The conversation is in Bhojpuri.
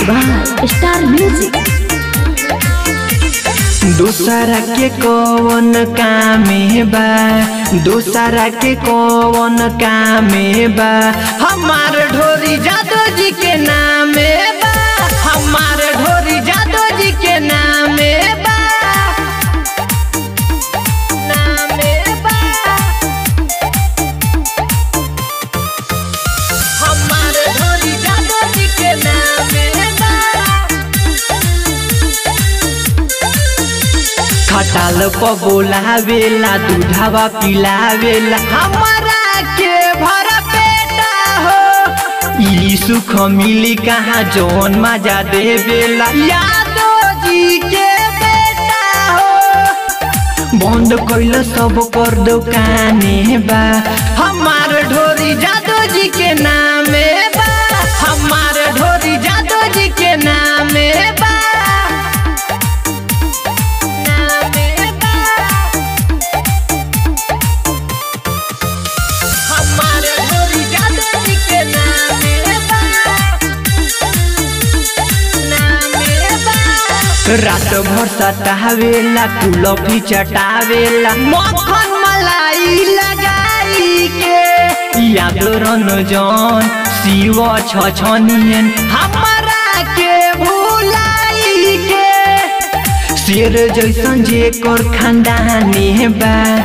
by Star Music. दूसरा के कौन कामे बा दूसरा के कौन कामे बा हमार ढोरी जादव जी के नामे बा हमार ढोरी जादव जी के नामे बा नामे बा हमार ढोरी जादव जी के नामे बा खटाल प बोलावेला दूधावा पिलावेला हमारा के भरा पेटा हो ई सुख मिली कहाँ जौन मजा देवेला यादो जी के बेटा हो बंद कैल सब कर दुकाने बा हमार ढोरी जादो जी के नामे बा हमार ढोरी जादो जी के नामे बा नामे बा हमार ढोरी जादो जी के नामे बा नामे बा रात भर सतावेला कुलफी चटावेला मक्खन मलाई लगाई के याद रन जन शिव छछनियन हमारा के भुलाई के शेर जैसन जे कर खानदानी बा